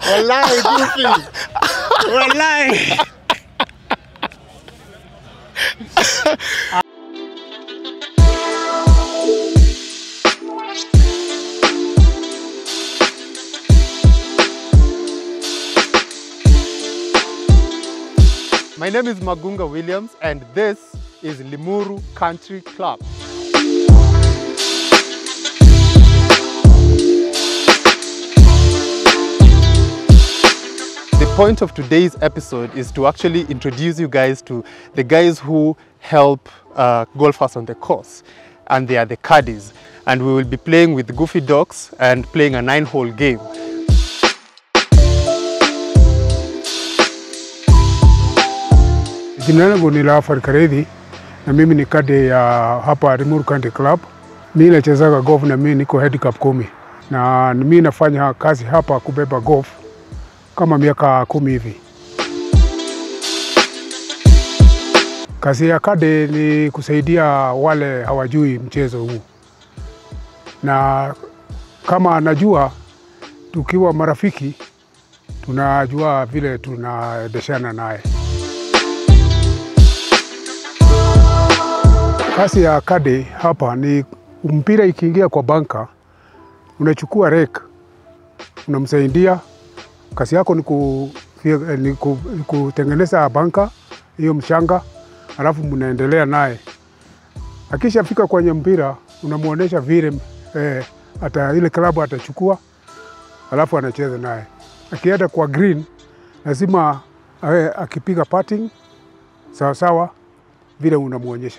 Wallahi Goofy. Wallahi. My name is Magunga Williams and this is Limuru Country Club. The point of today's episode is to actually introduce you guys to the guys who help uh, golfers on the course, and they are the caddies. And we will be playing with Goofy Dogs and playing a nine-hole game. Jina langu ni Laafar Karedhi na mimi ni kade ya hapa Limuru Country Club. Mimi nachezaga golf na mimi niko handicap kumi, na mimi nafanya kazi hapa kubeba golf kama miaka kumi hivi. Kazi ya kade ni kusaidia wale hawajui mchezo huu, na kama najua, tukiwa marafiki tunajua vile tunaendeshana naye. Kazi ya kade hapa ni mpira ikiingia kwa banka, unachukua rek, unamsaidia. Kazi yako ni, ku, ni, ku, ni kutengeneza banka hiyo mchanga, alafu mnaendelea naye. Akishafika kwenye mpira unamwonyesha vile eh, ata ile klabu atachukua, alafu anacheza naye. Akienda kwa green lazima eh, akipiga putting sawa sawa vile unamwonyesha.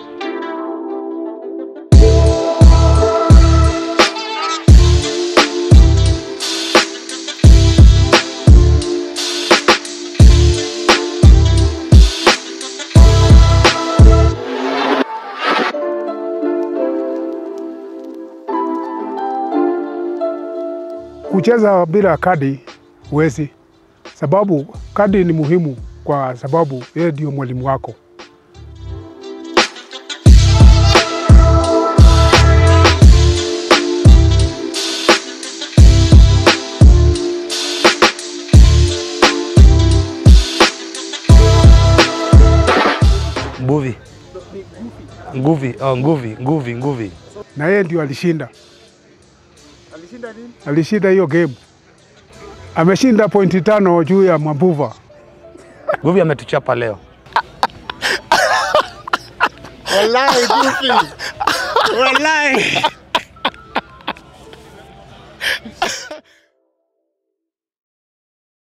Kucheza bila kadi huwezi, sababu kadi ni muhimu, kwa sababu yeye ndio mwalimu wako. Nguvi. Nguvi, oh, nguvi, nguvi, nguvi. na yeye ndio alishinda, Alishinda nini? alishinda hiyo game. Ameshinda pointi tano juu ya Mabuva. Nguvi ametuchapa leo. Wallahi Goofy. Wallahi.